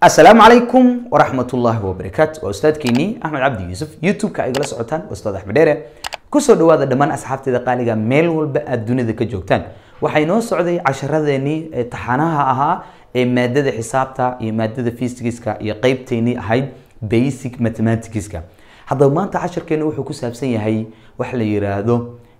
asalaamu calaykum waraxmat ullaahi wabarakaatu waa ustaadkeenii axmed cabdi yuusuf youtube-ka igala socotaan waa ustaad axmed dheere kusoo dhawaada dhammaan asxaabteeda qaaliga meel walba aad dunida ka joogtaan waxaa inoo socday casharadeenii ee taxanaha ahaa ee maadada xisaabta iyo maadada physicska iyo qeybteynii ahayd basic mathematicska haddaba maanta casharkeena wuxuu ku saabsan yahay wax la yiraahdo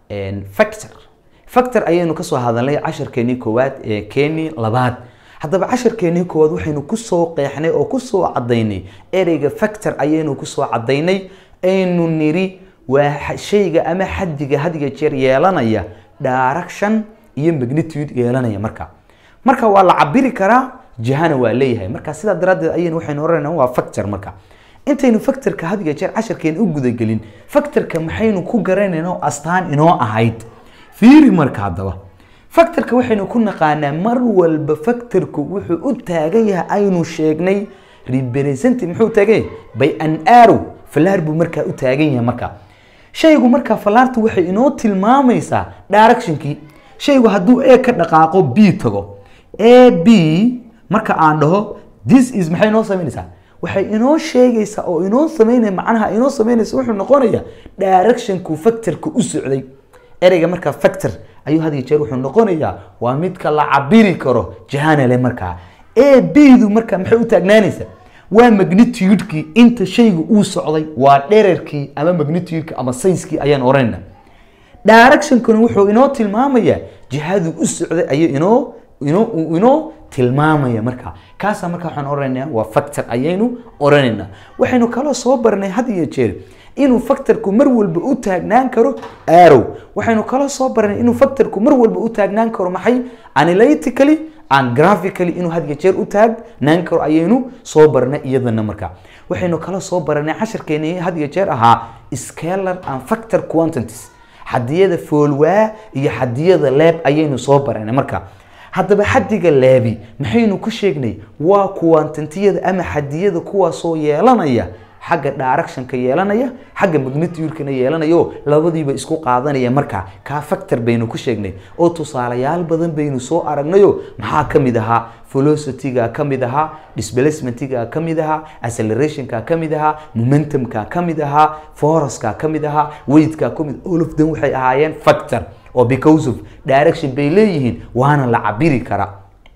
factor factor ayaynu kasoo hadalnay casharkeenii koowaad ee keenii labaad haddaba casharkeenii koowaad waxaynu kusoo qeexnay oo kusoo cadaynay ereyga factor ayaynu kusoo cadaynay aynu niri waa shayga ama xadiga hadiga jeer yeelanaya direction iyo magnitude yeelanaya marka marka waa la cabiri karaa jihana waa leeyahay marka sidaa daraaddeed ayaynu waxaynu oranayna waa factor marka intaynu factorka hadiga jeer casharkeena u gudagelin factorka maxaynu ku garanayna astaan inoo ahayd fiiri marka haddaba factorka waxaynu ku naqaanaa mar walba factorku wuxuu u taagan yahay aynu sheegnay representative muxuu taagan yahay by an arrow falaar buu markaa u taagan yahay marka shaygu markaa falaartu waxay inoo tilmaamaysaa directionkii shaygu hadduu a ka dhaqaaqo b tago a b marka aan dhaho this is maxay inoo samaynaysaa waxay inoo sheegaysaa oo inoo samaynaya macnaha inoo samaynaysa wuxuu noqonayaa directionku factorka u socday ereyga markaa factor ayuu had iyo jeer wuxuu noqonayaa waa midka la cabiri karo jahanale markaa a b du markaa maxay u taagnaanaysaa waa magnitudekii inta shaygu uu socday waa dherarkii ama magnitudeka ama sayskii ayaan oranayna directionkuna wuxuu inoo tilmaamayaa jihadu u socday ayuu inoo inoo inoo tilmaamaya markaa kaasa markaa waxaan oranaynaa waa factor ayaynu oranaynaa waxaynu kaloo soo baranay had iyo jeer inuu factorku mar walba u taagnaan karo arrow waxaynu kaloo soo baranay inuu factorku mar walba u taagnaan karo maxay analytically and graphically inuu had iyo jeer u taagnaan karo ayaynu soo baranay iyadana markaa waxaynu kaloo soo baranay casharkeeni had iyo jeer ahaa scalar and factor quantities xadiyada foolwaa iyo xadiyada leeb ayaynu soo baranay marka haddaba xadiga leebi maxaynu ku sheegnay waa quantantiyada ama xadiyada kuwaasoo yeelanaya xagga directionka yeelanaya xagga magnitudekana yeelanayo labadiiba isku qaadanaya markaa kaa factor baynu ku sheegnay oo tusaalayaal badan baynu soo aragnayo maxaa ka mid ahaa velocityga ka mid ahaa displacementiga ka mid ahaa accelerationka ka mid ahaa momentumka ka mid ahaa foruska ka mid ahaa weigtka ka mid all of them waxay ahaayeen factor oo because of direction bay leeyihiin waana la cabiri karaa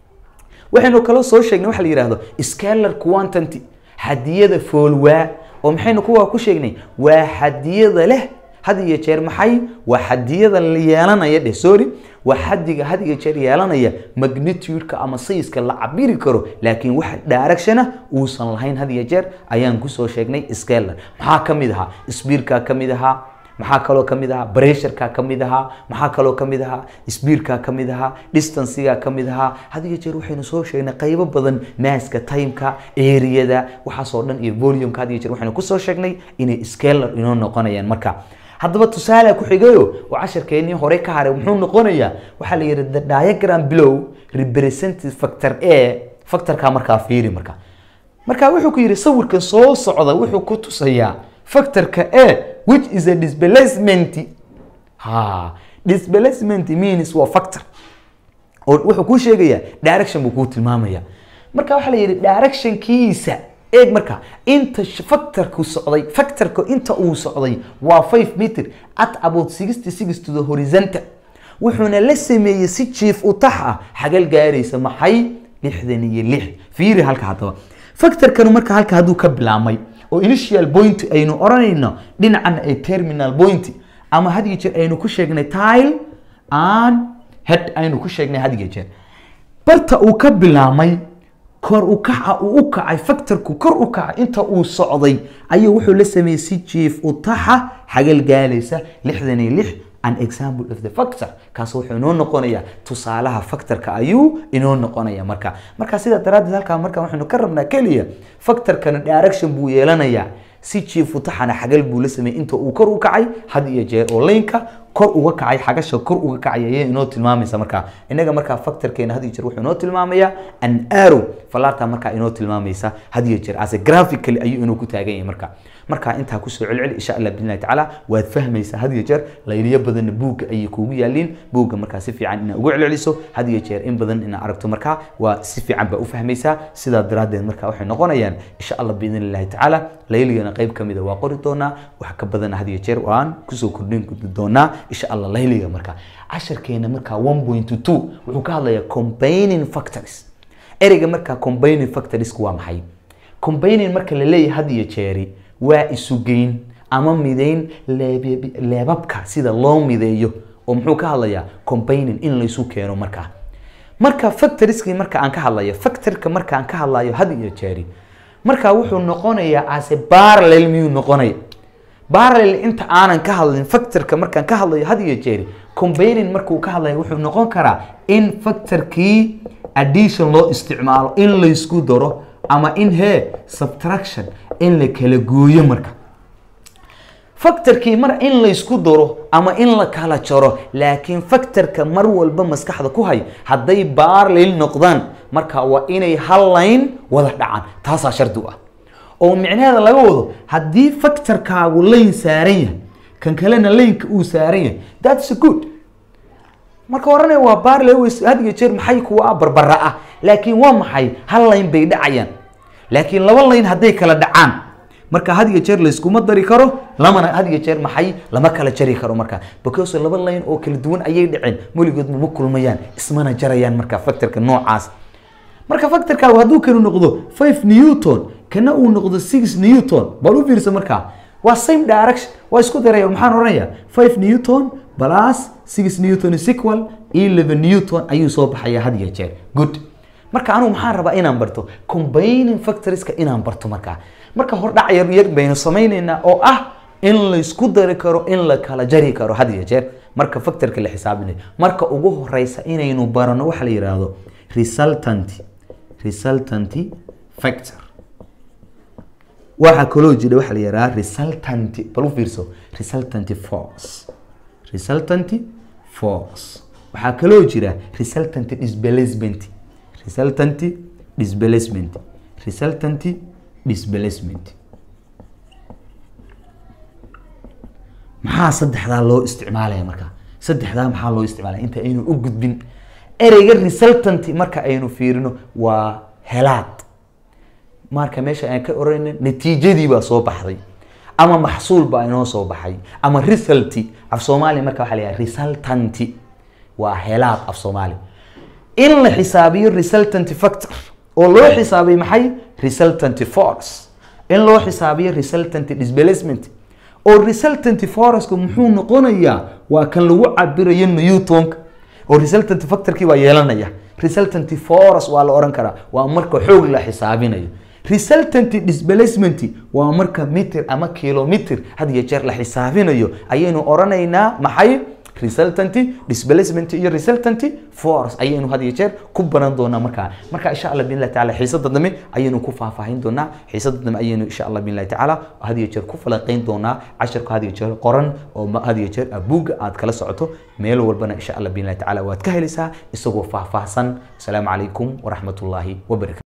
waxaynu kaloo soo sheegnay waxa la yihahdo scalar quantity xadiyada foolwaa oo maxaynu kuwaa ku sheegnay waa xadiyada leh had iyo jeer maxay waa xadiyada yeelanaya dheh sorry waa xadiga had iyo jeer yeelanaya magnitudeka ama sayska la cabiri karo laakiin wax directiona uusan lahayn had iyo jeer ayaan kusoo sheegnay scalar maxaa ka mid ahaa sbiirka ka mid ahaa maxaa kaloo ka mid ahaa bressurka ka mid ahaa maxaa kaloo ka mid ahaa sbiirka ka mid ahaa distanciga ka mid ahaa had iyo jeer waxaynu soo sheegnay qaybo badan maaska timeka areada waxaasoo dhan iyo volumeka had iyo jeer waxaynu kusoo sheegnay inay scalar inoo noqonayaan marka haddaba tusaale ku xigayo oo casharkeenii hore ka haray muxuu noqonayaa waxaa la yidhi the diagram below representative factor a factorka markaa fiiri marka marka wuxuu ku yidhi sawirkan soo socda wuxuu ku tusayaa factorka a which is a displacement ha displacement means waa factor oo wuxuu kuu sheegayaa direction buu kuu tilmaamaya marka waxaa la yidhi directionkiisa eeg marka inta factorku socday factorka inta uu socday waa 5 meter at about 66 to the horizontal wuxuuna la sameeyey si jiif u tax ah xagal gaaraysa maxay lixdan iyo lix fiiri halka haddaba factorkanu marka halka hadduu ka bilaamay oo initial point aynu oranayno dhinacana ay terminal point ama had iyo jeer aynu ku sheegnay tile and head aynu ku sheegnay had iyo jeer barta uu ka bilaamay kor u kaca uu u kacay factorku kor u kacay inta uu socday ayuu wuxuu la sameeyey si jiif u taxa xagal gaalaysa lixdan iyo lix an example of the factor kaas wuxuu inoo noqonayaa tusaalaha factorka ayuu inoo noqonaya marka marka sidaa daraaddeed halkaa marka waxaynu ka rabnaa keliya factorkana direction buu yeelanayaa si jiifu taxana xagal buu la sameeyey inta uu kor u kacay had iyo jeer oo laynka kor uga kacay xagasha kor uga kacay ayay inoo tilmaamaysa markaa inaga markaa factorkeena had iyo jeer wuxuu inoo tilmaamayaa an arrow falaarta markaa inoo tilmaamaysa had iyo jeer ase graphically ayuu inoo ku taagan yahay marka markaa intaa kusoo celceli insha allah biidnillahi tacaala waad fahmaysaa had iyo jeer layliyo badanna buugga ayay kuugu yaaliin buugga markaa si fiican inaad ugu celceliso had iyo jeer in badan inaad aragto markaa waa si fiican baa u fahmaysaa sidaa daraaddeed markaa waxay noqonayaan insha allah biidnillahi tacaala layligana qayb ka mida waa qori doonaa wax ka badan had iyo jeer waan kusoo kordhin doonaa insha allah layliga markaa casharkeena markaa one point two wuxuu ka hadlayaa combining factors ereyga markaa combining factorsku waa maxay combining marka la leeyahay had iyo jeeri waa isugeyn ama mideyn leebe- leebabka sida loo mideeyo oo muxuu ka hadlayaa combining in laysu keeno markaa marka factoriskii marka aan ka hadlayo factorka marka aan ka hadlayo had iyo jeeri marka wuxuu noqonayaa ase parallel miyuu noqonaya parallel inta aanan ka hadlin factorka markaan ka hadlayo had iyo jeeri combining markuu ka hadlayo wuxuu noqon karaa in factorkii addition loo isticmaalo in laysku daro ama in he subtraction in la kala gooyo marka factorkii mar in laysku daro ama in la kala jaro laakiin factorka mar walba maskaxda ku hay hadday parallel noqdaan marka waa inay hal line wada dhacaan taasaa shardi u ah oo micnaheeda laga wado haddii factorkaagu lane saaran yahay kan kalena laneka uu saaran yahay thats good marka oranaya waa parallel ways had iyo jeer maxay kuwa barbara ah laakiin waa maxay hal line bay dhacayaan laakiin laba line hadday kala dhacaan marka had iyo jeer layskuma dari karo lamana had iyo jeer maxay lama kala jari karo marka because laba line oo kala duwan ayay dhaceen weligood ma kulmayaan ismana jarayaan marka factorka noocaas marka factorkaagu hadduu kanu noqdo 5 newton kana uu noqdo 6 newton bal u fiirsa markaa waa same direction waa isku daraya maxaan oranayaa 5 newton plus 6 newton is equal 11 newton ayuu soo baxaya had iyo jeer good marka anigu maxaan rabaa inaan barto combining factorieska inaan barto markaa marka hordhac yar yar baynu samaynaynaa oo ah in laysku dari karo in la kala jari karo had iyo jeer marka factorka la xisaabinayo marka ugu horeysa inaynu barano waxa la yidhaahdo resultant resultant factor waxaa kaloo jira waxa la yidhaha resultant bal u fiirso resultant force resultant force waxaa kaloo jira resultant displacement resultant displacement resultant displacement maxaa saddexdaa loo isticmaalaya marka saddexdaa maxaa loo isticmaalaya inta aynu u gudbin ereyga resultant marka aynu fiirino waa helaad marka meesha aan ka oranayna natiijadii baa soo baxday ama maxsuul baa inoo soo baxay ama resulti af soomaaliya marka waxaa la yidhaha resultanti waa helaad af soomaaliya in la xisaabiyo resultant factor oo loo xisaabiyo maxay resultant force in loo xisaabiyo resultant displacement oo resultant forceka muxuu noqonayaa waa kan lagu cabirayo newtonka oo resultant factorkii waa yeelanaya resultant force waa la oran karaa waa marka xoog la xisaabinayo resultant displacement waa marka mitir ama kilomitr had iyo jeer la xisaabinayo ayaynu oranaynaa maxay resultant displacement iyo resultant force ayaynu had iyo jeer ku baran doonaa markaa marka insha allah billahi taala xiisada dambe ayaynu ku faahfaahin doonaa xiisada dambe ayaynu insha allah billahi tacaala had iyo jeer ku falanqeyn doonaa casharka had iyo jeer qoran oo ma- had iyo jeer abuugga aad kala socoto meel walbana insha allah billahi tacaala waad ka helaysaa isagoo faahfaahsan asalaamu calaykum waraxmatullaahi wabarakatu